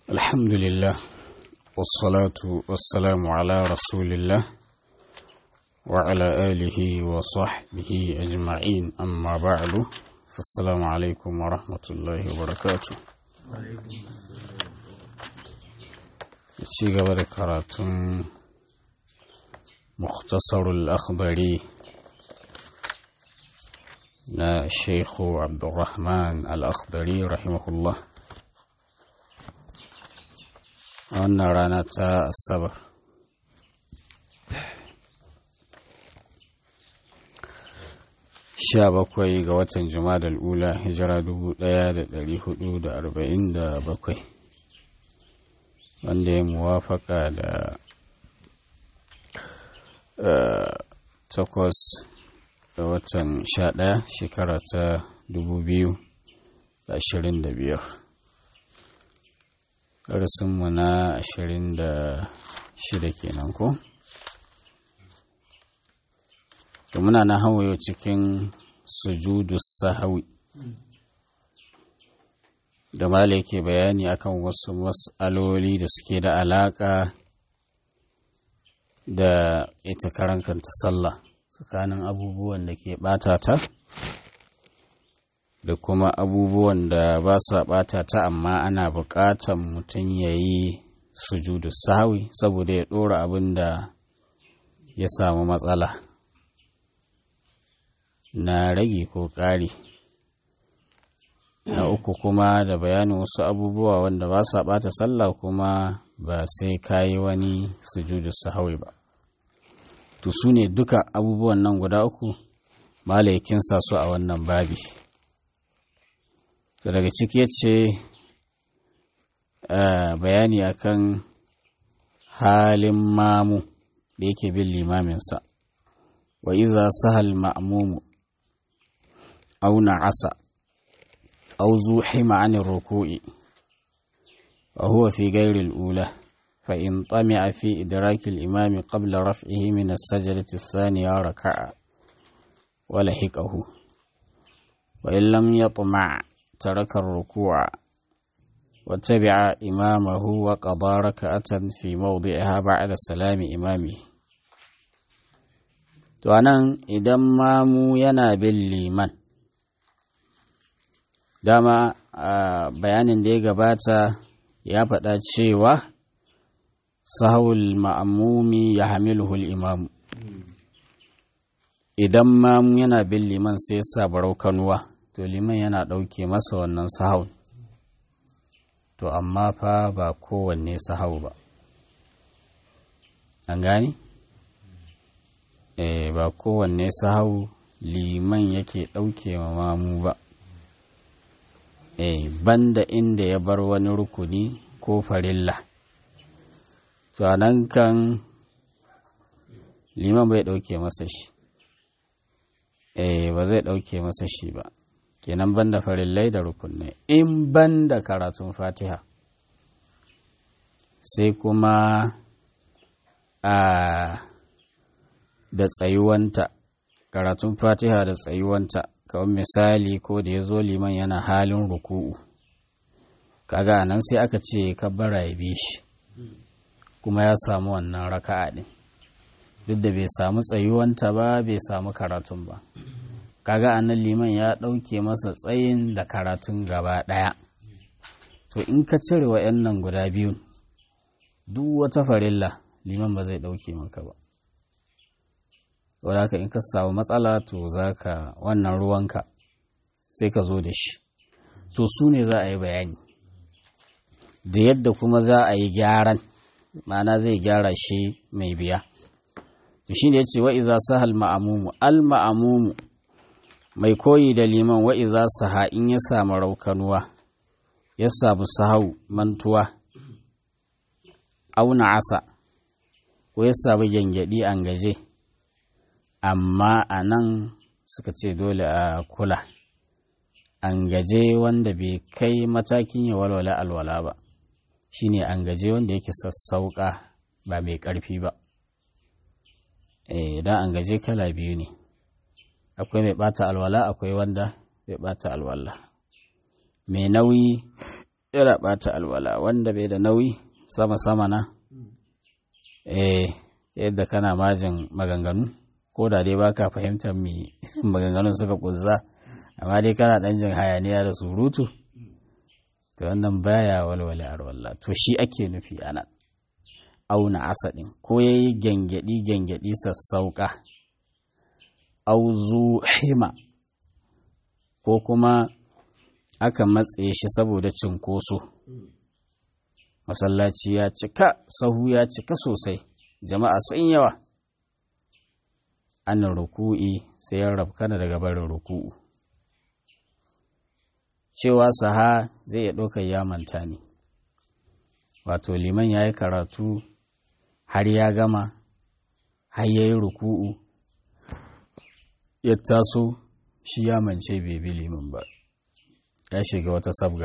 الحمد لله والصلاة والسلام على رسول الله وعلى آله وصحبه أجمعين أما بعد فالسلام عليكم ورحمة الله وبركاته ci gaba da karatun muktasarul akhbari na sheikhu abdurrahman al-akhbari rahimahullah a wannan rana ta asabar sha bakwai ga watan jumadal ula hijira dubu ɗaya da ɗari hudu da arba'in da bakwai wanda ya muwafaka da takwas da watan sha ɗaya shekara ta dubu biyu da ashirin da biyar ƙarsinmu na ashirin da shida kenan ko da muna na hawaye cikin sujudu sahawi da mala yake bayani akan wasu matsaloli da suke da alaƙa da ita karan kanta sallah tsakanin abubuwan da ke ɓata ta da kuma abubuwan da ba sa ɓata ta amma ana buƙatar mutum ya yi sujudu sahawi saboda ya ɗora abin da ya samu matsala na rage ko ƙari na uku kuma da bayanin wasu abubuwa wanda ba sa ɓata sallah kuma ba sai ka yi wani sujudu sahawi ba to su ne duka abubuwan nan guda uku malayakin sa su a wannan babi daga ciki ce bayani akan halin mamu da yake bin limaminsa wa iza sahal ma'mumu auna asa أو زوحم عن الركوع وهو في غير الأولى فإن طمع في إدراك الإمام قبل رفعه من السجدة الثانية ركع ولحقه وإن لم يطمع ترك الركوع واتبع إمامه وقضى ركعة في موضعها بعد سلام إمامه وأنا إذا مامو ينا بالليمن dama a bayanin da ya gabata ya faɗa cewa sahul ma'amumi ya hamiluhul imamu idan mamu yana bin liman sai sa barau kanuwa to liman yana ɗauke masa wannan sahau to amma fa ba kowanne sahau ba an gani? eh ba kowanne sahau liman yake ɗauke ma mamu ba eh banda inda ya bar wani rukuni ko farilla to nan kan liman bai ɗauke masa shi eh ba zai ɗauke masa shi ba kenan banda farillai da rukunai in banda karatun fatiha sai kuma a da tsayuwanta karatun fatiha da tsayuwanta kawai misali ko da ya zo liman yana halin ruku'u kaga nan sai aka ce kabbara ya bi shi kuma ya samu wannan raka'a din duk da bai samu tsayuwanta ba bai samu karatun ba kaga anan liman ya ɗauke masa tsayin da karatun gaba ɗaya to in ka cire wa'annan guda biyun duk wata farilla liman ba zai ɗauke maka ba wadda in ka samu matsala to za ka wannan ruwanka sai ka zo da shi to su ne za a yi bayani da yadda kuma za a yi gyaran ma'ana zai gyara shi mai biya to shi ne ya ce wa'iza sahal ma'amumu al ma'amumu mai koyi da liman wa'iza saha in ya samu raukanuwa ya samu sahau mantuwa auna asa ko ya samu gyangyaɗi an gaje amma a nan suka ce dole a kula an gaje wanda bai kai matakin ya walwala alwala ba shine an gaje wanda yake sassauka ba mai ƙarfi ba idan an gaje kala biyu ne akwai mai ɓata alwala akwai wanda bai ɓata alwala mai nauyi yana ɓata alwala wanda bai da nauyi sama-sama na eh yadda kana majin maganganu ko da dai baka fahimtar me maganganun suka kuzza amma dai kana ɗan jin hayaniya da surutu to wannan baya walwale alwala to shi ake nufi anan auna asadin ko yayi gyangyaɗi gyangyaɗi sassauka auzu hima ko kuma aka matse shi saboda cinkoso masallaci ya cika sahu ya cika sosai jama'a sun yawa an ruku'i sai ya rabkana daga barin ruku'u cewa saha zai iya ɗaukar ya manta ne wato liman ya yi karatu har ya gama har ya yi ruku'u ya taso shi ya mance bai bi liman ba ya shiga wata sabga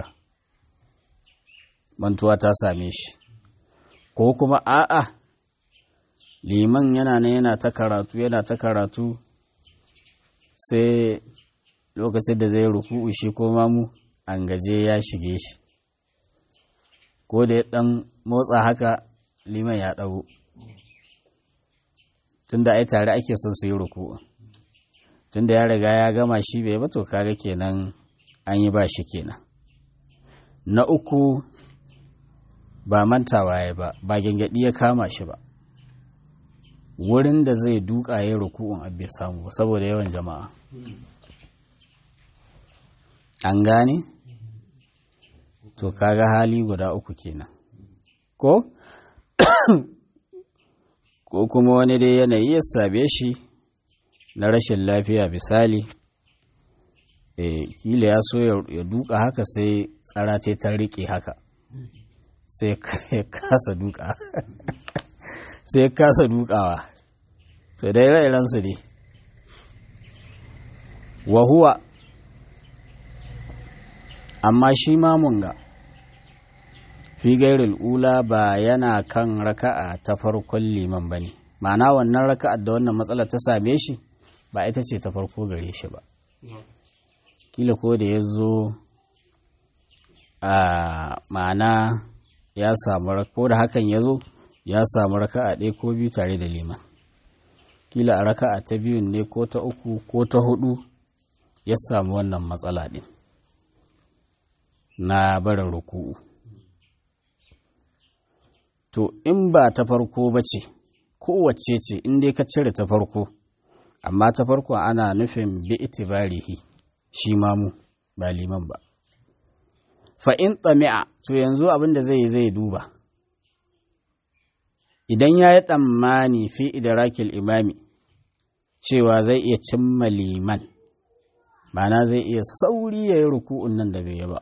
mantuwa ta same shi ko kuma a'a liman yana nan yana ta karatu yana ta karatu sai lokacin da zai ruku'u shi ko mamu an gaje ya shige shi ko da ya dan motsa haka liman ya dago tunda ai tare ake son su yi ruku'u tunda ya riga ya gama shi bai ba to kaga kenan an yi ba shi kenan na uku ba mantawa ya ba ba gyangyaɗi ya kama shi ba wurin da zai duka ya ruku'un abu samu ba saboda yawan jama'a an gane to kaga hali guda uku kenan ko ko kuma wani dai yanayi ya sabe shi na rashin lafiya misali e, kila ya so ya duka haka sai tsara ce ta riƙe haka sai ya kasa duka sai ya kasa dukawa to dai ire-irensu ne wahuwa amma shi mamunga fi gairul ula ba yana kan raka'a ta farkon liman ba ne ma'ana wannan raka'ar da wannan matsalar ta same shi ba ita ce ta farko gare shi ba kila ko da ya zo a ma'ana ya samu ko da hakan ya zo ya samu raka'a ɗaya ko biyu tare da liman kila a raka'a ta biyun ne ko ta uku ko ta hudu ya samu wannan matsala ɗin na barin ruku'u to in ba ta farko ba ce kowace ce in dai ka cire ta farko amma ta farko ana nufin bi itibarihi shi mamu ba liman ba fa in tsami'a to yanzu abin da zai yi zai duba idan ya yi tsammani fi idrakil imami cewa zai iya cimma liman mana zai iya sauri ya yi ruku'un nan da bai yi ba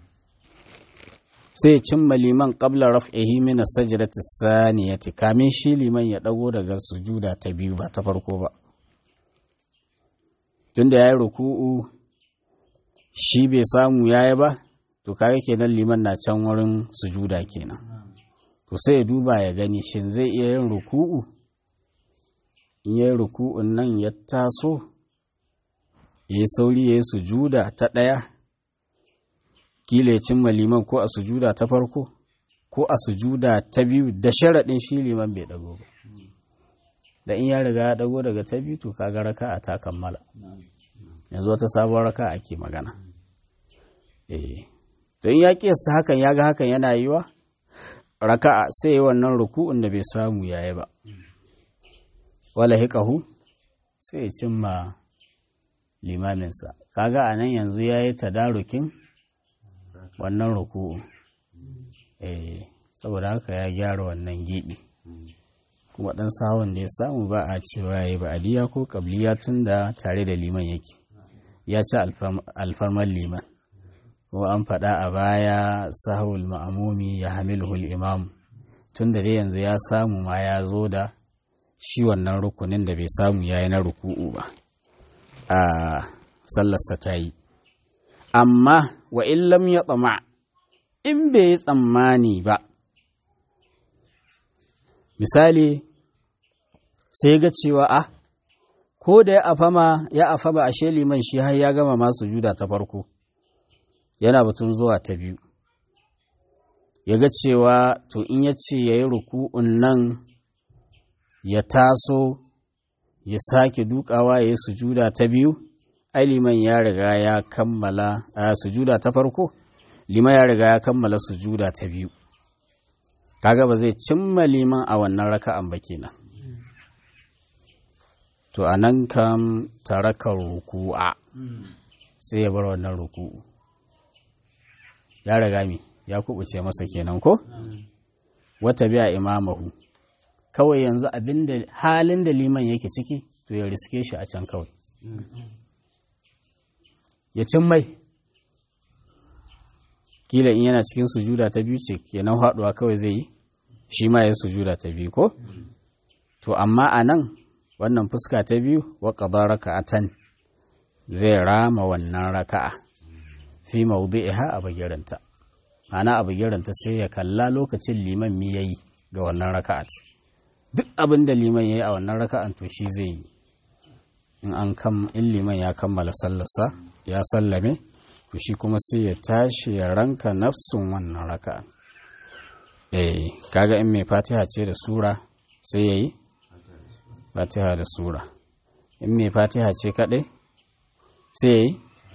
sai cimma liman qabla raf'ihi min as-sajdati as-saniyati kamin shi liman ya dago daga sujuda ta biyu ba ta farko ba tunda yayi ruku'u shi bai samu yayi ba to kaga kenan liman na can wurin sujuda kenan to sai ya duba ya gani shin zai iya yin ruku'u in yayi ruku'un nan ya taso yayi sauri yayi sujuda ta ɗaya kila ya cimma liman ko a sujuda ta farko ko a sujuda ta biyu da sharaɗin shi liman bai ɗago ba da in ya riga ya ɗago daga ta biyu to kaga raka a ta kammala yanzu wata sabon raka ake magana eh to in ya kiyasta hakan ya ga hakan yana yiwa raka'a sai yi wannan ruku'un da bai samu yayi ba wala hikahu sai ya cimma limaminsa kaga a nan yanzu ya yi tadarukin wannan ruku'u eh saboda haka ya gyara wannan gibi kuma dan sahun da ya samu ba a cewa ya yi ba'adiyya ko kabliya tun da tare da liman yake ya ci alfarmar liman ko an faɗa a baya sahul ma'amumi ya hamilhul imam tun da dai yanzu ya samu ma ya zo da shi wannan rukunin da bai samu ya yi na ruku'u ba a sallarsa ta yi amma wa illam ya tsama in bai yi tsammani ba misali sai ga cewa a ko da ya afama ya afama ashe liman shi har ya gama masu juda ta farko yana batun zuwa ta biyu ya ga cewa to in ya ce ya yi ruku'un nan ya taso ya sake dukawa ya yi sujuda ta biyu ai liman ya riga ya kammala a sujuda ta farko liman ya riga ya kammala sujuda ta biyu kaga ba zai cimma liman a wannan raka'an ba kenan to a nan kam taraka ruku'a sai ya bar wannan ruku'u ya riga mi ya kubuce masa kenan ko wata biya imamahu kawai yanzu abinda halin da liman yake ciki to ya riske shi a can kawai ya cin mai kila in yana cikin sujuda ta biyu ce kenan haɗuwa kawai zai yi shi ma ya sujuda ta biyu ko to amma a nan wannan fuska ta biyu wa qada raka'atan zai rama wannan raka'a fi mawdi'iha a bagiranta ana a bagiranta sai ya kalla lokacin liman mi yayi ga wannan raka'at duk abin da liman yayi a wannan raka'an to shi zai yi in an kam in liman ya kammala sallarsa ya sallame to shi kuma sai ya tashi ya ranka nafsun wannan raka'an eh kaga in mai fatiha ce da sura sai yayi fatiha da sura in mai fatiha ce kaɗai sai yi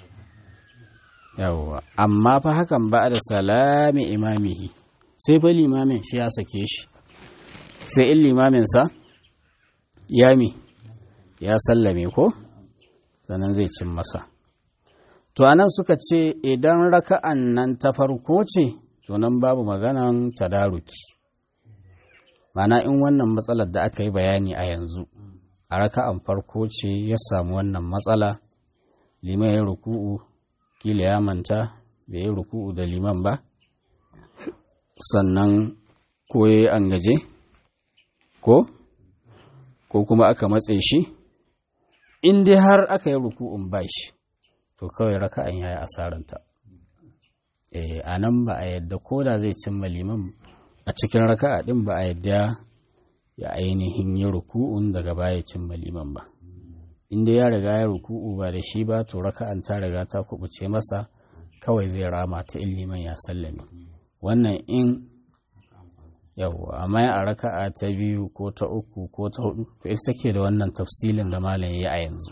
yawwa amma fa hakan ba da salami imamihi sai fa limamin shi ya sake shi sai in limaminsa ya mi ya sallame ko sannan zai cin masa to anan suka ce idan raka'an nan ta farko ce to nan babu maganan tadaruki mana in wannan matsalar da aka yi bayani a yanzu a raka'an farko ce ya samu wannan matsala liman ya ruku'u kila ya manta bai yi ruku'u da liman ba sannan ko ya yi an gaje ko ko kuma aka matse shi in dai har aka yi ruku'un ba shi to kawai raka'an ya yi asaranta a nan ba a yadda ko da zai cimma liman a cikin raka'a din ba a yadda ya ainihin yi ruku'un daga baya cimma liman ba inda ya riga ya ruku'u ba da shi ba to raka'an ta riga ta kubuce masa kawai zai rama ta in liman ya sallame wannan in yawwa amma a raka'a ta biyu ko ta uku ko ta hudu to ita take da wannan tafsilin da malam ya a yanzu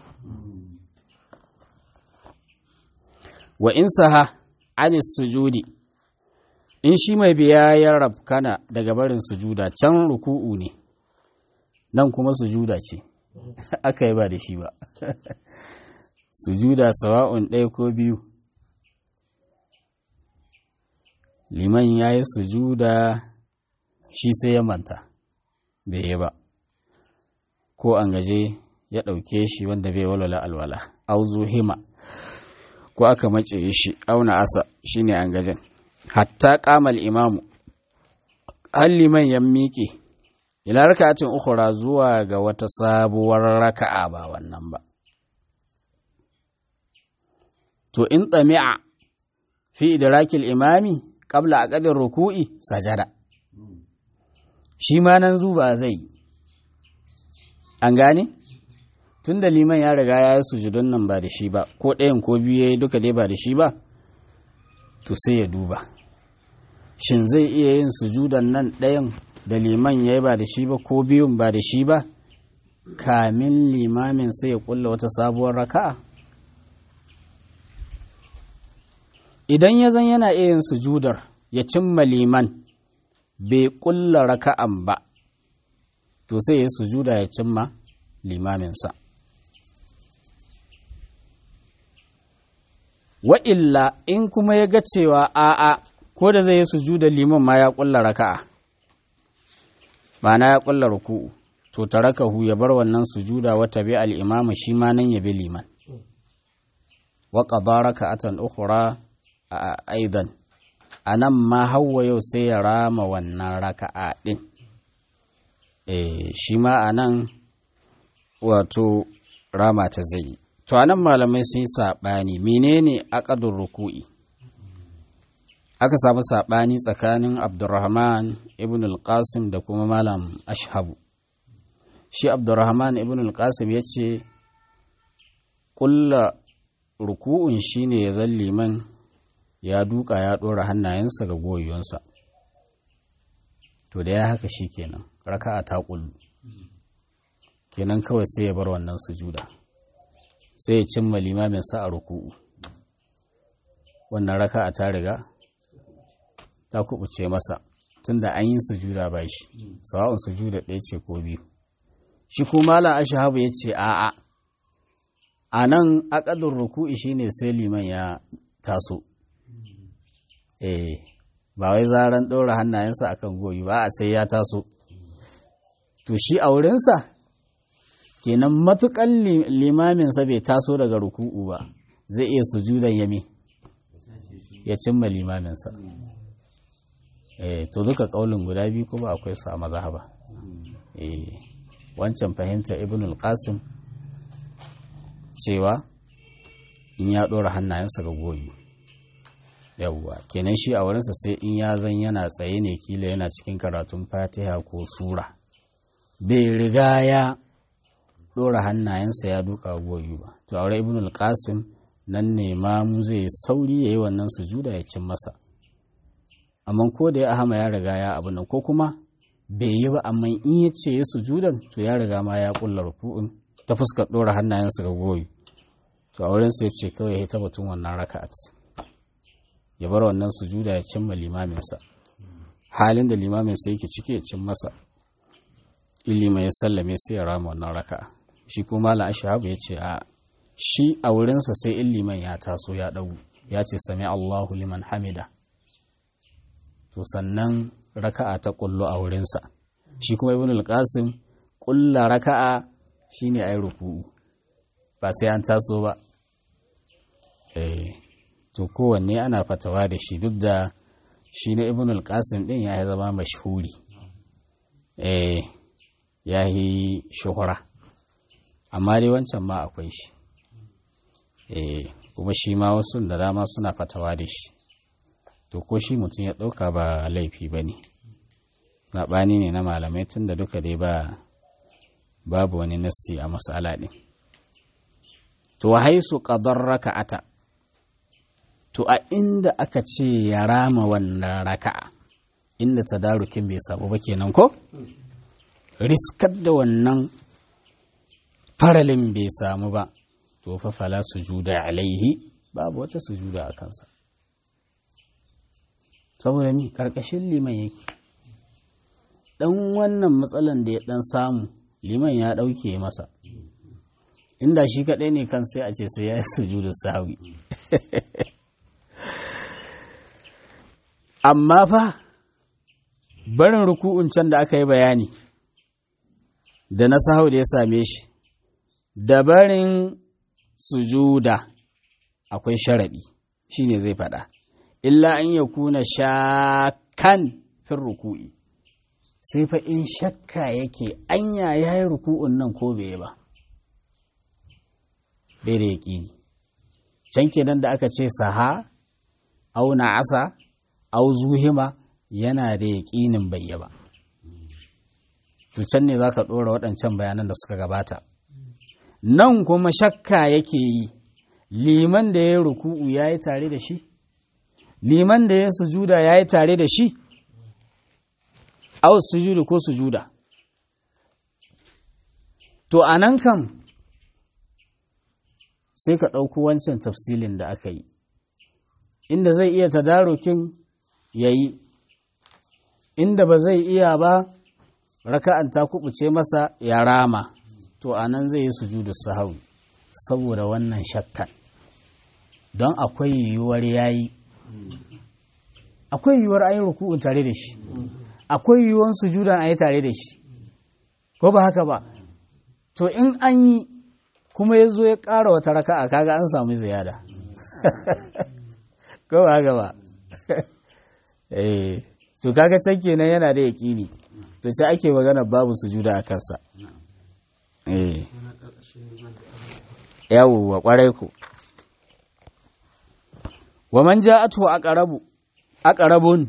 wa in saha anis sujudi in shi mai biya ya rabkana daga barin sujuda can ruku'u ne nan kuma sujuda ce aka yi ba da shi ba sujuda sawa'un ɗaya ko biyu liman ya yi sujuda shi sai ya manta bai yi ba ko an gaje ya ɗauke shi wanda bai walwala alwala auzu hima ko aka mace shi auna asa shine an gajen hatta kamal imamu har liman ya miƙe ila raka'atin ukhra zuwa ga wata sabuwar raka'a ba wannan ba to in tsami'a fi idrakil imami qabla aqdir ruku'i sajada shi ma nan zuba zai an gane tunda liman ya riga ya yi sujudun nan ba da shi ba ko ɗayan ko biyu ya yi duka dai ba da shi ba to sai ya duba shin zai iya yin sujudan nan ɗayan da liman ya yi ba da shi ba ko biyun ba da shi ba kamin limamin sai ya kulla wata sabuwar raka'a idan ya zan yana iya yin sujudar ya cimma liman bai kulla raka'an ba to sai ya sujuda ya cimma limaminsa wa'illa in kuma ya ga cewa a'a ko da zai yi sujuda liman ma ya kulla raka'a ma'ana ya kulla ruku'u to tarakahu ya bar wannan sujuda wata bi al-imama shi ma nan ya bi liman wa qada raka'atan ukhra aidan anan ma hawa yau sai ya rama wannan raka'a din eh shi ma anan wato rama ta zai to anan malamai sun yi saɓani menene aqadur ruku'i aka samu saɓani tsakanin abdurrahman ibn al-qasim da kuma malam ashhabu shi abdurrahman ibn al-qasim ya ce ƙulla ruku'un shine ya zan liman ya duka ya ɗora hannayensa ga goyonsa to da ya haka shi kenan raka'a ta kullu kenan kawai sai ya bar wannan sujuda sai ya cimma limamin sa a ruku'u wannan raka'a ta riga ta kubuce masa tunda an yi sujuda ba shi sawa'un sujuda ɗaya ce ko biyu shi kuma malam ashabu ya ce a'a a nan akadun ruku'i shine sai liman ya taso eh ba wai zaran ɗora hannayensa akan goyi ba a sai ya taso to shi a wurinsa kenan matukan limaminsa bai taso daga ruku'u ba zai iya sujudan yami ya cimma limaminsa eh to duka kaulin guda biyu kuma akwai su a mazhaba eh wancan fahimtar ibn al-qasim cewa in ya ɗora hannayensa ga goyi yawwa kenan shi a wurinsa sai in ya zan yana tsaye ne kila yana cikin karatun fatiha ko sura bai riga ya ɗora hannayensa ya duka goyi ba to aure ibn al-qasim nan ne mamu zai sauri ya yi wannan sujuda ya cin masa amma ko da ya ahama ya riga ya abu nan ko kuma bai yi ba amma in ya ce ya sujudan to ya riga ma ya kulla ruku'un ta fuskar ɗora hannayensa ga goyi to a wurinsa ya ce kawai ya batun wannan raka'at ya bar wannan sujuda ya cimma limaminsa halin da limaminsa yake ciki ya cin masa ilima ya sallame sai ya rama wannan raka'a shi kuma malam ashabu ya ce a shi a wurinsa sai in liman ya taso ya ɗagu ya ce sami allahu liman hamida to sannan raka'a ta kullu a wurinsa shi kuma ibn al-qasim kulla raka'a shine ayi ruku'u ba sai an taso ba eh to kowanne ana fatawa da shi duk da shi na ibn al-qasim din ya zama mashhuri eh ya yi shuhura amma dai wancan ma akwai shi eh kuma shi ma wasu da dama suna fatawa da shi to ko shi mutum ya ɗauka ba laifi ba ne zaɓani ne na malamai tun da duka dai ba babu wani nassi a matsala ɗin to haisu ƙadar raka'ata to a inda aka ce ya rama wannan raka'a inda tadarukin bai sabu ba kenan ko riskar da wannan faralin bai samu ba to fa fala sujuda alaihi babu wata sujuda a kansa saboda ni karkashin liman yake dan wannan matsalan da ya dan samu liman ya dauke masa inda shi kadai ne kan sai a ce sai ya yi sujudu sawi amma fa barin ruku'un can da aka yi bayani da na sahau da ya same shi da barin sujuda akwai sharaɗi shine zai faɗa illa an ya kuna shakan fin ruku'i sai fa in shakka yake anya ya yi ruku'un nan ko bai ba bai da yaƙini can kenan da aka ce saha au asa au zuhima yana da yaƙinin bai ba to can ne za ka ɗora waɗancan bayanan da suka gabata nan kuma shakka yake yi liman da ya ruku'u ya yi tare da shi liman da ya sujuda ya yi tare da shi au sujudu ko sujuda to a nan kam sai ka ɗauko wancan tafsilin da aka yi inda zai iya tadarukin ya yi inda ba zai iya ba raka'an ta kubuce masa ya rama to a nan zai yi sujudu sahawi saboda wannan shakkan don akwai yiwuwar yayi akwai yiwuwar ayi ruku'un tare da shi akwai yiwuwar sujudan ayi tare da shi ko ba haka ba to in an yi kuma ya zo ya ƙara wata raka'a kaga an samu ziyada ko ba haka ba eh to kaga can kenan yana da yaƙini to ce ake magana babu sujuda a kansa eh yawwa kwarai ku wa man ja'atu aqrabu aqrabun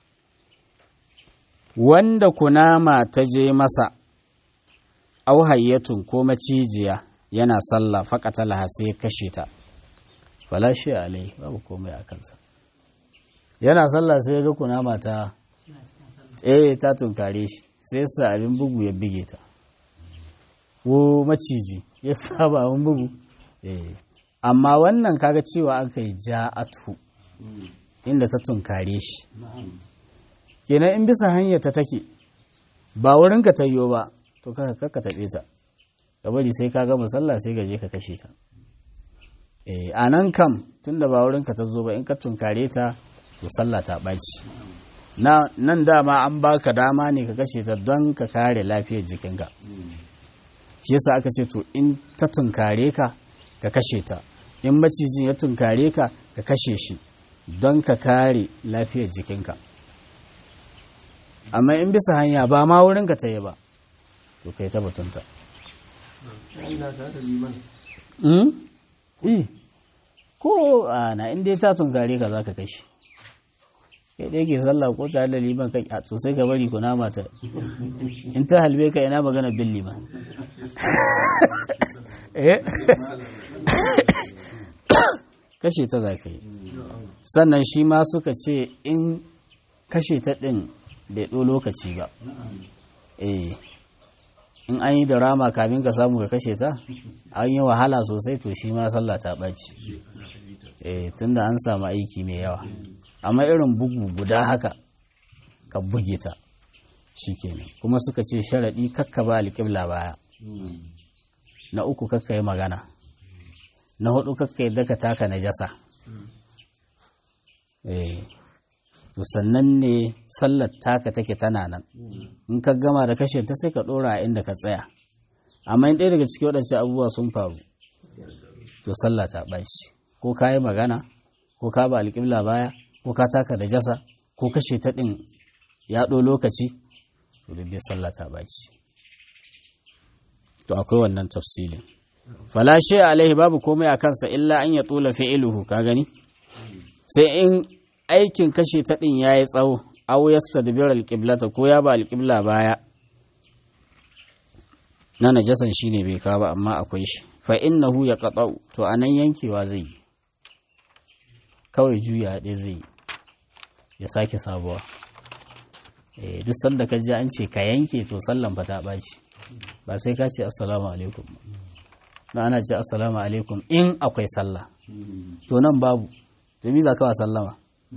wanda kunama ta je masa au hayyatun ko macijiya yana sallah faqatala sai kashe ta fala shi alai babu komai a kansa yana sallah sai ga kunama ta eh ta tunkare shi sai sa abin bugu ya bige ta ko maciji ya saba abin bugu eh amma wannan kaga cewa aka yi ja'atu inda ta tunkare shi kenan in bisa hanyar ta take ba wurin ka tayyo ba to kaka ka taɓe ta ka bari sai ka gama sallah sai ka je ka kashe ta eh a nan kam tunda ba wurin ka ta zo ba in ka tunkare ta to sallah ta ɓaci na nan dama an baka dama ne ka kashe ta don ka kare lafiyar jikinka shi yasa aka ce to in ta tunkare ka ka kashe ta in macijin ya tunkare ka ka kashe shi don ka kare lafiyar jikinka amma in bisa hanya ba ma wurin ka ta yi ba to kai ta batunta ko ana in dai ta tunkare ka za ka kashe kai dai ke sallah ko tare da liman kai a to sai ka bari ku nama ta in ta halbe ka ina magana bin liman kashe ta za ka yi sannan shi ma suka ce in kashe ta ɗin bai ɗo lokaci ba eh in an yi da rama kamin ka samu ka kashe ta an yi wahala sosai to shi ma sallah ta ɓaci eh tunda an samu aiki mai yawa amma irin bugu guda haka ka buge ta shi kenan kuma suka ce sharaɗi kakka ba alƙibla baya na uku kakka yi magana na hudu kakka yadda ka taka na jasa to sannan ne sallar taka take tana nan in ka gama da kashe ta sai ka ɗora a inda ka tsaya amma in ɗaya daga cikin waɗancan abubuwa sun faru to sallah ta ɓaci ko ka yi magana ko ka ba alƙibla baya ko ka taka da jasa ko kashe ta ɗin ya ɗo lokaci to dai sallah ta ɓaci to akwai wannan tafsilin falashe alaihi babu komai a kansa illa an ya tula fi'iluhu ka gani sai in aikin kashe ta ɗin ya yi tsawo aw yastadbir alqiblata ko ya ba alqibla baya na najasan shine bai kawo ba amma akwai shi fa innahu yaqta'u to anan yankewa zai yi kawai juya ɗaya zai yi ya sake sabuwa duk sanda ka ji an ce ka yanke to sallan fa ta ɓaci ba sai ka ce assalamu alaikum na ana ce assalamu alaikum in akwai sallah to nan babu to mi za ka wa sallama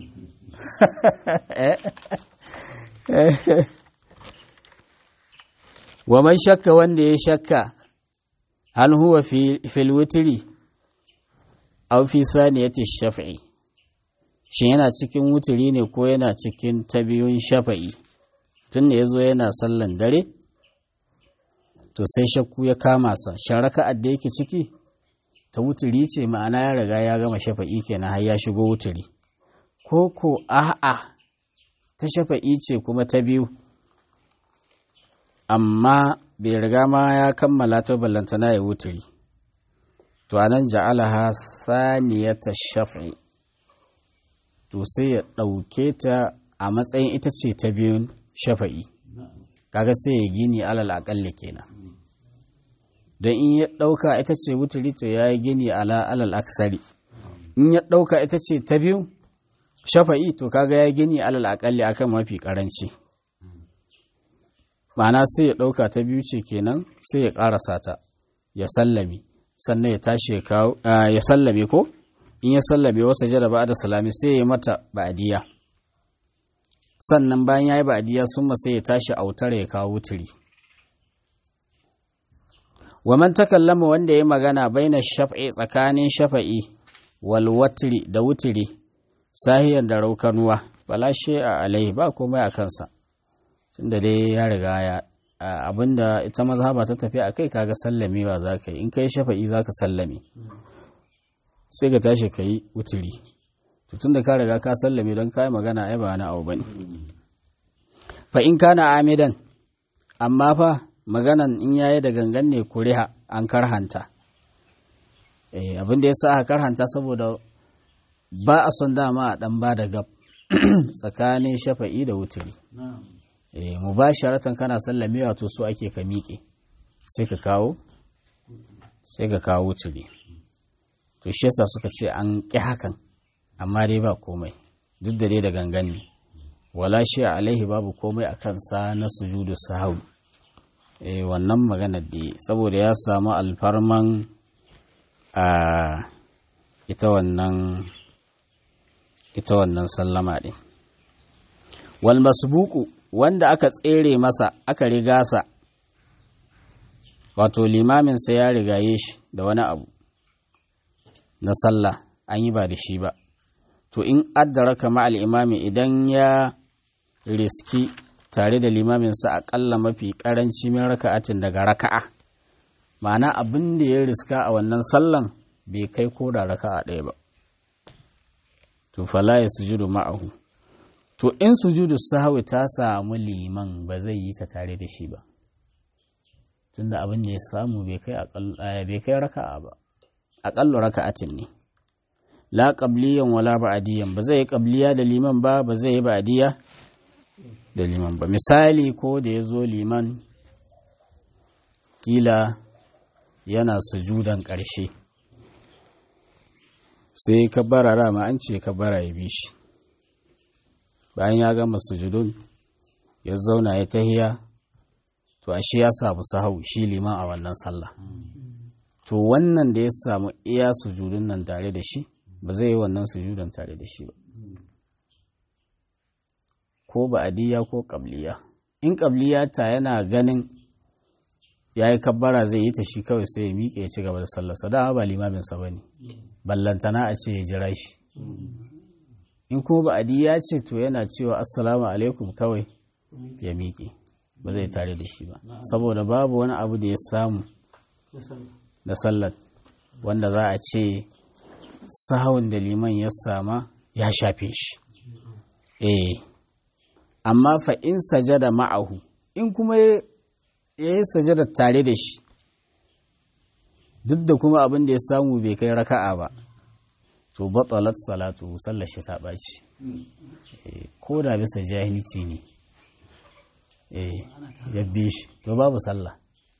wa man shakka wanda ya shakka hal huwa fil witri aw fi saniyati shaf'i shin yana cikin wuturi ne ko yana cikin ta biyun shafa'i tun da ya zo yana sallan dare to sai shakku ya kama sa sharaka da yake ciki ta wuturi ce ma'ana ya riga ya gama shafa'i kenan har ya shigo wuturi ko ko a'a ta shafa'i ce kuma ta biyu amma bai riga ma ya kammala ta ballantana ya wuturi to anan ja'alaha saniyata shaf'i to sai ya ɗauke ta a matsayin ita ce ta biyun shafa'i kaga sai ya gini alal aƙalla kenan don in ya ɗauka ita ce wuturi to ya yi gini ala alal aksari in ya ɗauka ita ce ta biyu shafa'i to kaga ya gini alal aƙalli akan mafi ƙaranci ma'ana sai ya ɗauka ta biyu ce kenan sai ya ƙarasa ta ya sallame sannan ya tashi ya sallame ko in ya sallame wasa jada ba da salami sai ya yi mata ba'adiyya sannan bayan ya yi ba'adiyya sun sai ya tashi autar ya kawo wuturi wa man takallama wanda ya magana baina shaf'i tsakanin shafa'i wal watri da wuturi sahiyan da raukanuwa bala a alaihi ba komai a kansa tunda dai ya riga ya abinda ita mazhaba ta tafi a kai kaga sallamewa za ka yi in kai shafa'i za ka sallame sai ka tashi ka yi wuturi to tunda ka riga ka sallame don ka yi magana ai ba na abu bane fa in kana amidan amma fa maganan in yayi da gangan ne kuriha an karhanta eh abin da yasa aka karhanta saboda ba a son dama a dan ba da gab tsakanin shafa'i da wuturi eh mubasharatan kana sallamewa to so ake ka miƙe sai ka kawo sai ka kawo wuturi to shi yasa suka ce an ƙi hakan amma dai ba komai duk da dai da gangan ne wala shi alaihi babu komai a kansa na sujudu sahau eh wannan magana da saboda ya samu alfarman a ita wannan ita wannan sallama ɗin wal masbuku wanda aka tsere masa aka riga sa wato limaminsa ya rigaye shi da wani abu na sallah an yi ba da shi ba to in addaraka ma'al imami idan ya riski tare da limaminsa aƙalla mafi ƙaranci min raka'atin daga raka'a ma'ana abin da ya riska a wannan sallan bai kai ko da raka'a ɗaya ba to fala ya sujudu ma'ahu to in sujudu sahwi ta samu liman ba zai yi ta tare da shi ba tunda abin da ya samu bai kai bai kai raka'a ba aƙalla raka'atin ne la qabliyan wala ba'diyan ba zai yi qabliya da liman ba ba zai yi ba'diya da liman ba misali ko da ya zo liman kila yana sujudan ƙarshe sai ka bara rama an ce ka bara ya bi shi bayan ya gama sujudun ya zauna ya tahiya to ashe ya samu sahau shi liman a wannan sallah to wannan da ya samu iya sujudun nan tare da shi ba zai yi wannan sujudan tare da shi ba ko ba'adiyya ko ƙabliya in ƙabliya ta yana ganin ya yi kabbara zai yi ta shi kawai sai ya miƙe ya ci gaba da sallarsa dama ba limaminsa ba ne ballantana a ce ya jira shi in kuma ba'adiyya ce to yana cewa assalamu alaikum kawai ya miƙe ba zai tare da shi ba saboda babu wani abu da ya samu da sallar wanda za a ce sahawun da liman ya sama ya shafe shi eh amma fa in sajada ma'ahu in kuma ya yi sajada tare da shi duk da kuma abin da ya samu bai kai raka'a ba to batalat salatu sallar shi ta ɓaci ko da bisa jahilci ne ya bi shi to babu sallah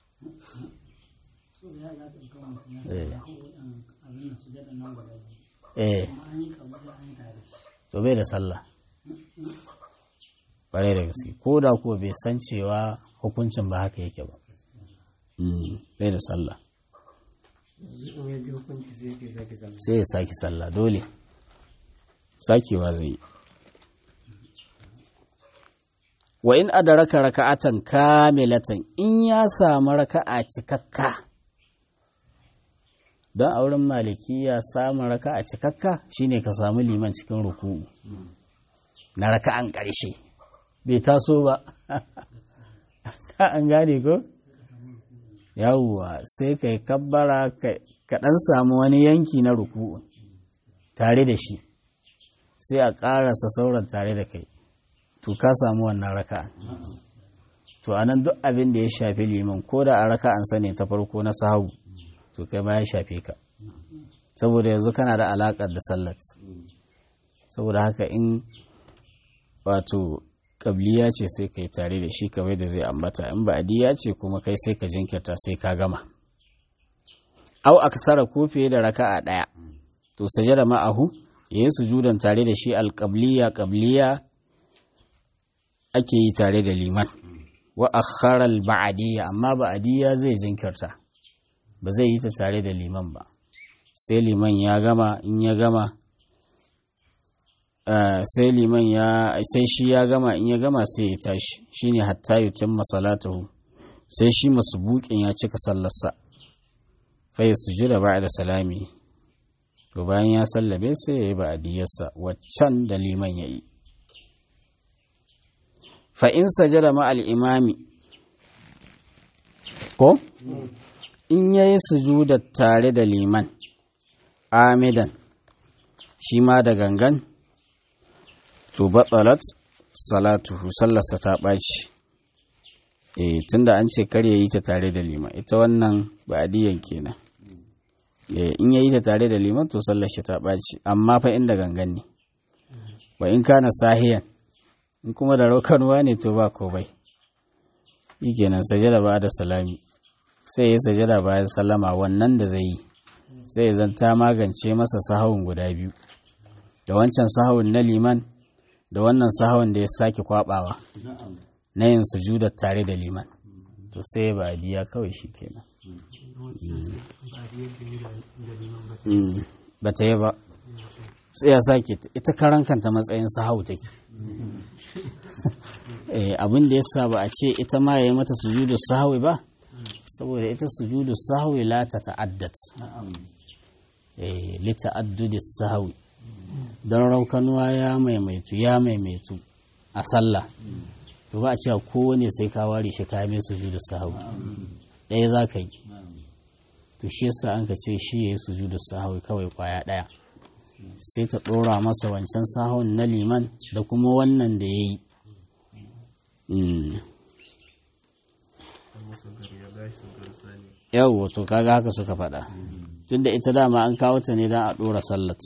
eh to bai da sallah ƙwarai da gaske ko da kuwa bai san cewa hukuncin ba haka yake ba bai da sallah sai ya sake sallah dole sakewa zai yi wa in adaraka raka'atan kamilatan in ya samu raka'a cikakka don a wurin malikiya samun raka'a cikakka shine ka samu liman cikin ruku'u na raka'an ƙarshe bai taso ba an gane ko yawwa sai ka yi kabbara ka ɗan samu wani yanki na ruku'u tare da shi sai a ƙarasa sauran tare da kai to ka samu wannan raka'a to anan duk abin da ya shafi liman ko da a raka'an sa ne ta farko na sahabu to kai ma ya shafe ka saboda yanzu kana da alaƙar da sallat saboda haka in wato ƙabliya ce sai kai tare da shi kamar da zai ambata in ba'adiyya ce kuma kai sai ka jinkirta sai ka gama au aksara ko fiye da raka'a ɗaya to sajada ma'ahu yayi sujudan tare da shi alƙabliya ƙabliya ake yi tare da liman wa akhara al-ba'diyya amma ba'diyya zai jinkirta ba zai yi ta tare da liman ba sai liman ya gama in ya gama sai liman ya sai shi ya gama in ya gama sai ya tashi shine hatta yutimma salatahu sai shi masbuqin ya cika sallarsa fa yasjuda ba'da salami to bayan ya sallabe sai ya yi ba'diyarsa waccan da liman ya yi fa'in sajada ma'al imami ko in ya yi sujuda tare da liman amidan shi ma da gangan to batsalat salatuhu sallarsa ta ɓaci e tunda an ce kar ya yi ta tare da liman ita wannan ba'adiyan kenan e in ya yi ta tare da liman to sallar shi ta ɓaci amma fa inda gangan ne wa in kana sahiyan in kuma da raukanuwa ne to ba komai yi kenan sajada ba da salami sai ya sajada bayan sallama wannan da zai yi sai zan ta magance masa sahawun guda biyu da wancan sahawun na liman da wannan sahawun da ya sake kwabawa na yin sujudar tare da liman to sai ba diya kawai shi kenan ba ta yi ba sai ya sake ita karan kanta matsayin sahawu take abin da ya sa ba a ce ita ma ya yi mata sujudu sahawi ba saboda ita sujudu sahawi la ta ta'addat li ta'addudi sahawi don raukanuwa ya maimaitu ya maimaitu a sallah to ba a cewa kowane sai ka ware shi ka mai sujudu sahawi ɗaya za ka yi to shi yasa an ka ce shi ya yi sujudu sahawi kawai kwaya ɗaya sai ta ɗora masa wancan sahawun na liman da kuma wannan da ya yi yau to kaga haka suka faɗa tunda ita dama an kawo ta ne don a ɗora sallat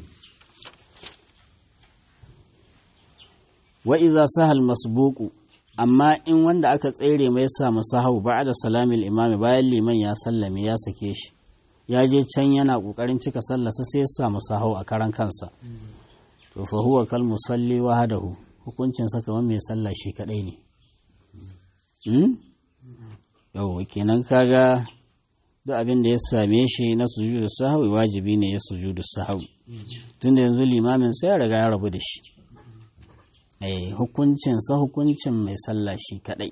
wa iza sahal masbuku amma in wanda aka tsere mai samu sahau ba da salamin imami bayan liman ya sallame ya sake shi ya je can yana kokarin cika sallarsa sai ya samu sahau a karan kansa to fa huwa kal musalli wahdahu hukuncin sa kamar mai sallah shi kadai ne hmm? yau kenan kaga duk abin da ya same shi na sujudu sahwi wajibi ne ya sujudu sahwi tunda yanzu limamin sai ya riga ya rabu da shi hukuncinsa hukuncin mai sallah shi kadai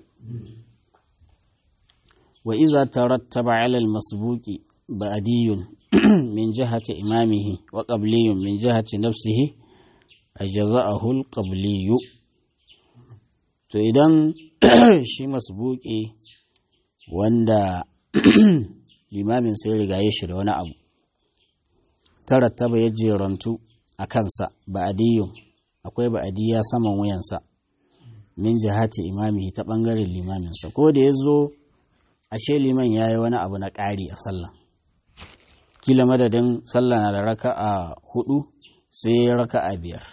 wa iza tarattaba ala al-masbuqi ba'diyun min jihati imamihi wa qabliyun min jihati nafsihi ajza'ahu al-qabliyu to idan shi masbuqi wanda limamin sai rigaye shi da wani abu tarattaba ya jerantu a kansa ba'diyun akwai ba'adiyya saman wuyansa min jihati imami ta ɓangaren limaminsa ko da ya zo ashe liman ya yi wani abu na ƙari a sallah kila madadin sallah na da raka a hudu sai ya raka a biyar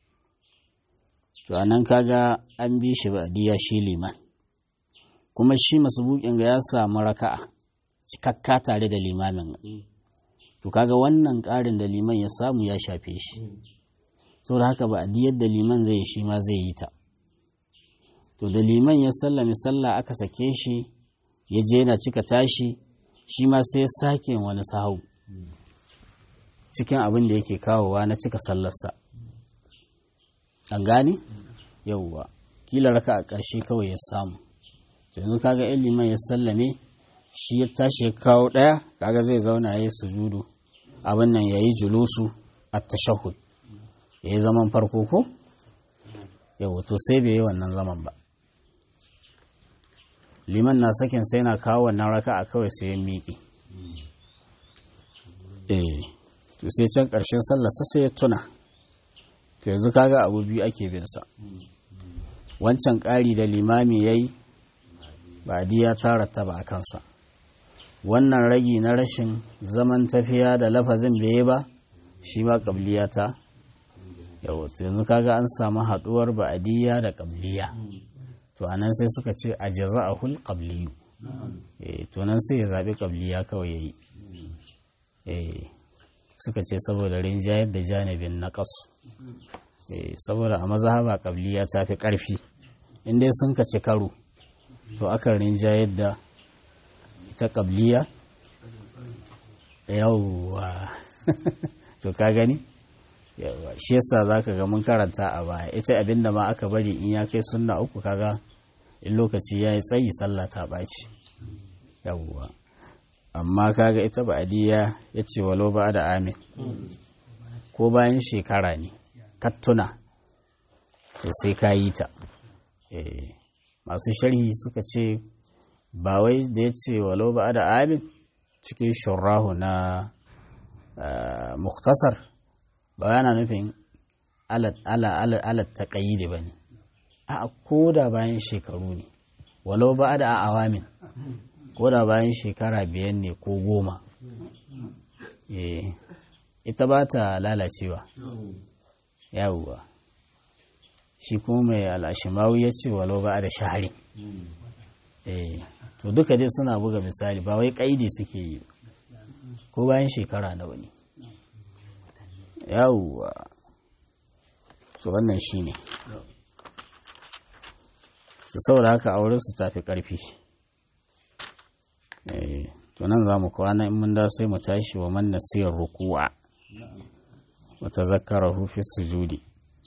to anan kaga an bi shi ba'adiyya shi liman kuma shi bukin ga ya samu raka'a cikakka tare da limamin to kaga wannan ƙarin da liman ya samu ya shafe shi saboda haka ba a yadda liman zai shi ma zai yi ta to da liman ya sallami sallah aka sake shi ya je yana cika tashi shi ma sai ya sake wani sahau cikin abin da yake kawowa na cika sallarsa an gane yauwa kila raka a ƙarshe kawai ya samu to yanzu kaga in liman ya sallame shi ya tashi ya kawo ɗaya kaga zai zauna ya yi sujudu abin nan ya yi julusu a tashahud ya yi zaman farko ko yau to sai bai yi wannan zaman ba liman na sakin sai na kawo wannan raka a kawai sai ya miƙe eh to sai can ƙarshen sallarsa sai ya tuna to yanzu kaga abu biyu ake bin sa wancan ƙari da limami ya yi ba ya tara ta ba a kansa wannan ragi na rashin zaman tafiya da lafazin bai yi ba shi ma ƙabliya ta yau yanzu kaga an samu haduwar ba'adiyya da qabliya to anan sai suka ce a jaza'ahul qabliyu eh to nan sai ya zabi qabliya kawai yayi eh suka ce saboda rinjayar da janibin naqas eh saboda a mazhaba qabliya ta fi karfi in dai sun kace karo to akan rinjayar da ita qabliya yawwa to ka gani yawa shi yasa zaka ga mun karanta a baya ita abinda ma aka bari in ya kai sunna uku kaga in lokaci yayi tsayi sallah ta baci yawa amma kaga ita ba'diya yace walau ba da amin ko bayan shekara ne kattuna to sai ka yi ta eh masu sharhi suka ce ba wai da yace walau ba da amin cikin shurrahu na muktasar ba yana nufin alat ta ƙayyide ba ne a ko da bayan shekaru ne walau ba da awamin ko da bayan shekara biyan ne ko goma ita ba ta lalacewa yawuwa shi kuma mai al'ashimawu ya ce walau ba da shahari to duka dai suna buga misali ba wai ƙaidi suke yi ko bayan shekara na wani yawwa to wannan shi ne su saboda haka aure su tafi ƙarfi to nan za mu kwana in mun da sai mu tashi wa man nasiyar ruku'a wa tazakkarahu fi sujudi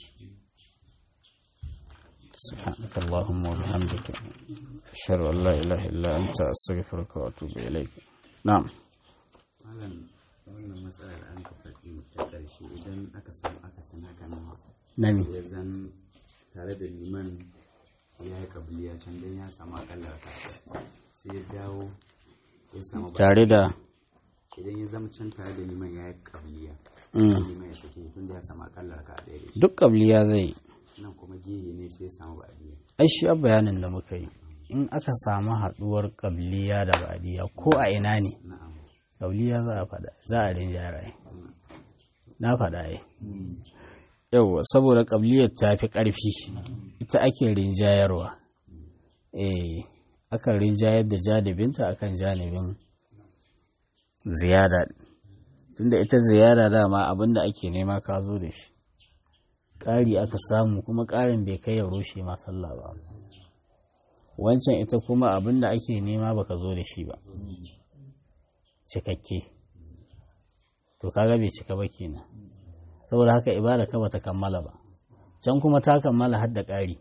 سبحانك اللهم وبحمدك أشهد أن لا إله إلا أنت أستغفرك وأتوب إليك نعم wannan matsalar an ka faɗi ta ƙarshe idan aka samu aka sana kana nani ya zan tare da liman ya yi kabiliya can don ya samu akalla ka sai ya dawo ya samu ba tare da idan ya zama can tare da liman ya yi kabiliya Mm. liman ya sake tun da ya samu akalla ka ɗaya da duk ƙabliya zai yi shi nan kuma gehe ne sai ya samu ba'adiyya ai shi a bayanin da muka yi in aka samu haɗuwar ƙabliya da ba'diya ko a ina ne na'am ƙabliya za a faɗa za a rinjara ai na faɗa ai yauwa saboda ƙabliyar ta fi ƙarfi ita ake rinjayarwa eh akan rinjayar da janibinta akan janibin ziyada tunda ita ziyada dama abinda ake nema ka zo da shi ƙari aka samu kuma ƙarin bai kai ya rushe ma sallah ba wancan ita kuma abinda ake nema baka zo da shi ba cikakke to kaga bai cika ba kenan saboda haka ibada ka bata kammala ba can kuma ta kammala har da ƙari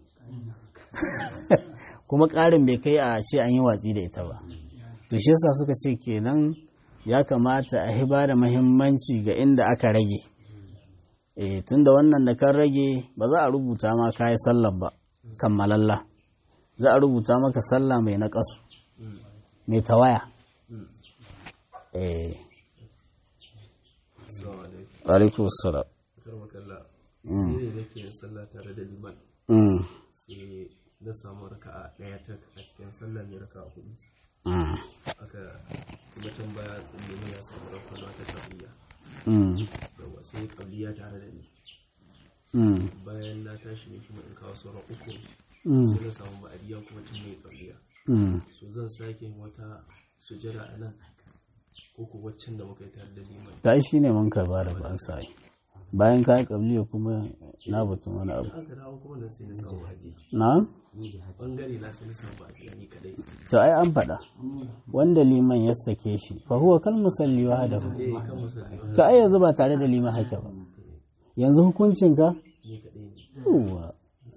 kuma ƙarin bai kai a ce an yi watsi da ita ba to shi yasa suka ce kenan ya kamata a hiba da mahimmanci ga inda aka rage eh tunda wannan da kan rage ba za a rubuta ma kayi sallar ba kammalalla za a rubuta maka sallah mai naƙasu mai tawaya eh alaikum salam karmakalla Mm. ne nake yin sallah tare da liman Mm. sai na samu raka'a ɗaya ta a cikin sallah mai raka'a hudu Mm. aka kuma can baya liman ya samu rakwana ta kabliya Mm. yawa sai kabliya tare da ni Mm. bayan na tashi ne kuma in kawo sauran uku Mm. sai na samu ba'adiya kuma can mai kabliya Mm. so zan sake yin wata sujada a nan ko ko waccan da muka yi tare da liman ta shi ne man karba da ba sa yi bayan ka yi kabliya kuma na batun wani abu aka dawo kuma nan sai na samu ba'adiya na bangare na sai na samu ba'adiya ni kadai to ai an faɗa wanda liman ya sake shi fa huwa kal musalli wahdahu eh kan musulmi to ai yanzu ba tare da liman hake ba yanzu hukuncin ka ni kadai ne Yawwa.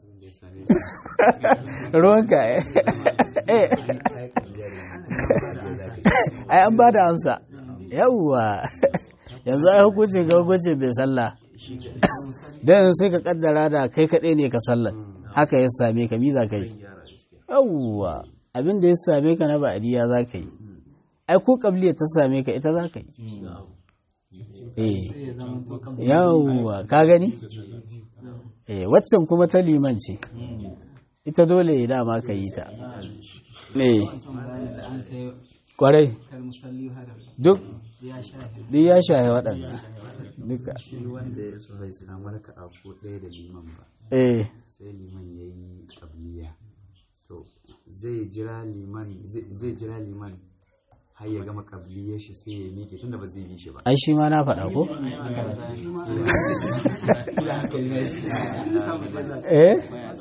ruwanka eh Eh. ai an ba da amsa yawwa yanzu ai hukuncin ga hukuncin bai sallah dan sai ka kaddara da kai kaɗai ne ka sallar haka ya same ka mi za ka yi gyara gaskiya yawwa abin da ya same ka na ba'adiyya za ka yi ai ko kabliya ta same ka ita za ka yi eh yawwa ka gani eh waccan kuma ta liman ce ita dole ya dama ka yi ta eh kwarai duk duk ya shahe waɗanda duka shi wanda ya so bai samu raka'a ko ɗaya da liman ba eh sai liman ya yi kabliya to zai jira liman zai zai jira liman har ya gama kabliyar shi sai ya miƙe tunda ba zai bi shi ba ai shi ma na faɗa ko eh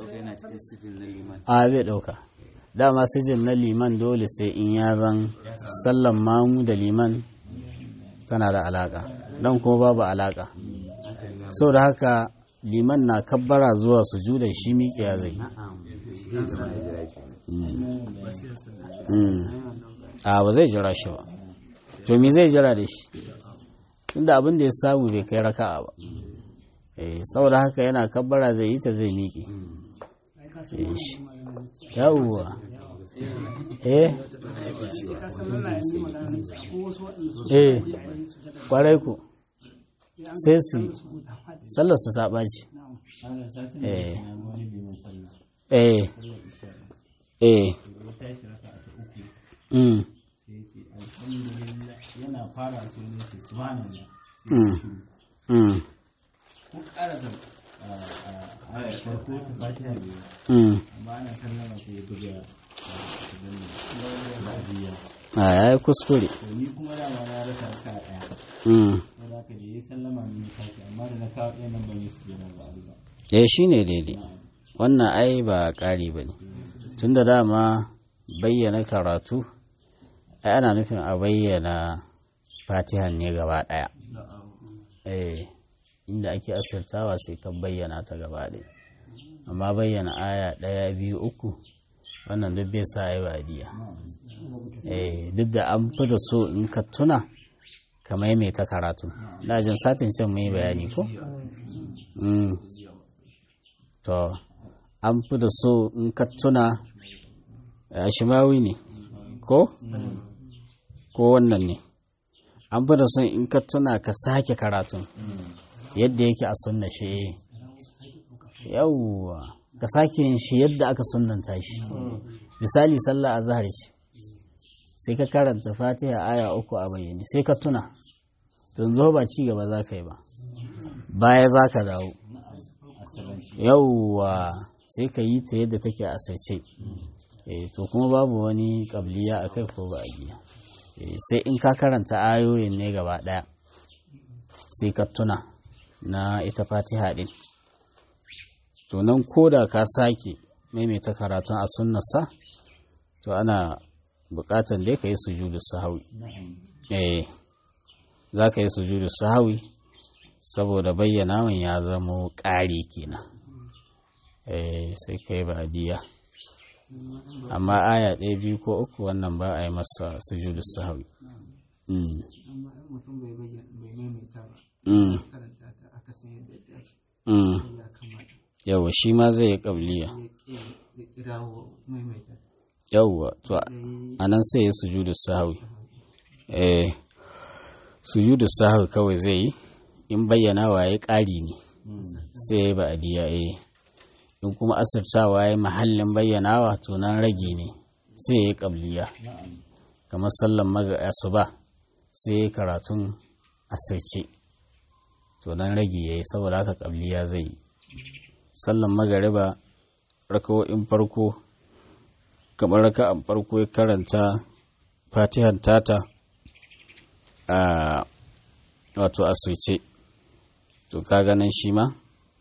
a bai ɗauka dama sijin na liman dole sai in ya zan sallan mamu da liman tana da alaƙa don kuma babu alaƙa sau da haka liman na kabbara zuwa sujuda shi miƙiya zai na'am zai gama ya jira ki Mm. a ba zai jira shi ba to me zai jira da shi tunda abin da ya samu bai kai raka'a ba eh saboda haka yana kabbara zai yi ta zai miƙe Eh, shi. yawwa eh eh kwarai ku sai su sallar su ta ɓaci eh eh eh mm yana fara su ne su subhanallah mm mm ko karasa a farko ta fatiha ne mm amma ana sallama sai ya buga ba'adiyya a yayi kuskure to ni kuma dama na rasa ka daya mm sai da ka je yi sallama ne na tashi amma da na kawo ɗaya nan ban yi su jira ba ba eh shi ne daidai wannan ai ba ƙari ba ne tun da dama bayyana karatu ai ana nufin a bayyana fatihan ne gaba ɗaya eh inda ake asirtawa sai ka bayyana ta gaba ɗaya amma bayyana aya ɗaya biyu uku wannan duk bai sa ai badiya eh duk da an fi da so in ka tuna ka maimaita karatu dajin satin can mai bayani ko Mm. to an fi da so in ka tuna a shimawi ne ko ko wannan ne an fi da son in ka tuna ka sake karatun yadda yake a sunna shi yawwa ka sake yin shi yadda aka sunnanta shi misali sallah a zahar ce sai ka karanta fatiha aya uku a bayyane sai ka tuna tun zo ba ci gaba za ka yi ba baya za ka dawo yauwa sai ka yi ta yadda take a asirce eh to kuma babu wani kabliya a kai ko ba a biya sai in ka karanta ayoyin ne gaba daya sai ka tuna na ita fatiha din to nan ko da ka sake maimaita karatun a sunnarsa to ana bukatan dai ka yi sujudu sahawi eh za ka yi sujudu sahawi saboda bayyana min ya zamo ƙari kenan eh sai ka yi ba'diya amma aya ɗaya biyu ko uku wannan ba a yi masa sujudu sahawi mm. amma in mutum bai bayyana bai maimaita ba mm. karanta ta aka san yadda ya dace mm. ya kamata yawa shi ma zai yi ƙabliya ya ƙi ya kirawo maimaita yawwa to da yi a nan sai ya sujudu sahawi eh sujudu sahawi kawai zai yi in bayyana wa ya ƙari ne sai ya yi ba'diya eh in kuma asirtawa ya mahallin bayyanawa to nan rage ne sai ya yi ƙabliya kamar sallan maga asuba sai ya yi karatun asirce to nan rage ya yi saboda haka ƙabliya zai yi sallan magariba rakawo'in farko kamar raka'an farko ya karanta fatihan tata a wato asirce to ka ganin shi ma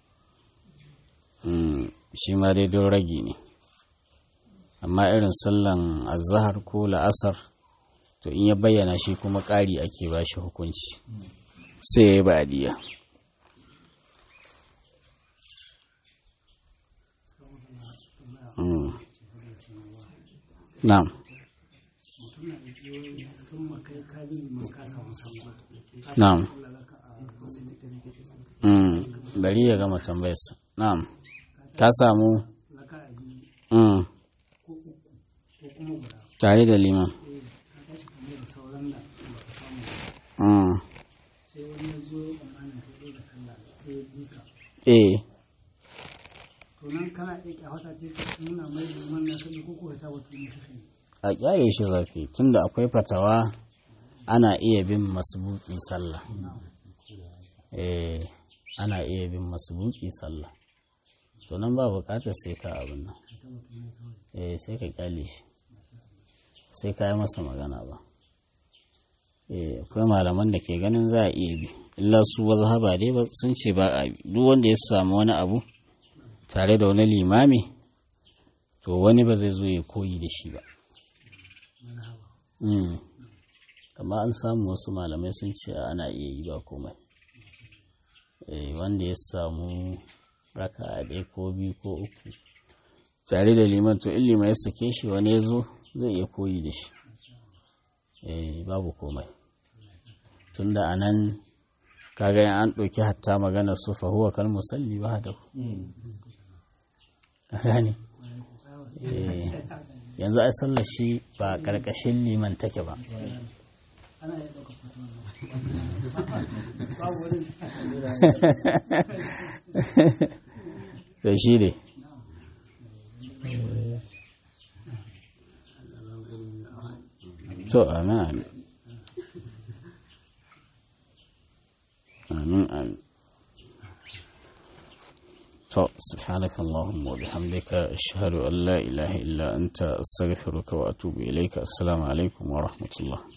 Mm, shi ma dai don ragi ne amma irin sallan azahar ko la'asar to in ya bayyana shi kuma ƙari ake ba shi hukunci sai ya yi ba'adiyya Mm. na'am na'am Mm, bari ya gama tambayarsa na'am ka samu mm. tare da liman mm. eh a kyale shi zafi tunda akwai fatawa ana iya bin masbuki sallah eh ana iya bin masbuki sallah to nan ba bukatar sai ka abin nan eh sai ka kyale shi sai ka yi masa magana ba eh akwai malaman da ke ganin za a iya bi illa su haba dai ba sun ce ba a bi duk wanda ya samu wani abu tare da wani limami to wani ba zai zo ya koyi da shi ba Mm. amma an samu wasu malamai sun ce ana iya yi ba komai Eh, wanda ya samu raka a ɗaya ko biyu ko uku tare da liman to in liman ya sake shi wani ya zo zai iya koyi da shi Eh, babu komai tunda a nan kaga in an ɗauki hatta magana su fahuwa kan musalli ba da gane Eh, yanzu ai sallar shi ba ƙarƙashin liman take ba to shi ne to amin amin amin to subhanaka allahumma wa bihamdika ashhadu an la ilaha illa anta astaghfiruka wa atubu ilayka assalamu alaikum wa rahmatullah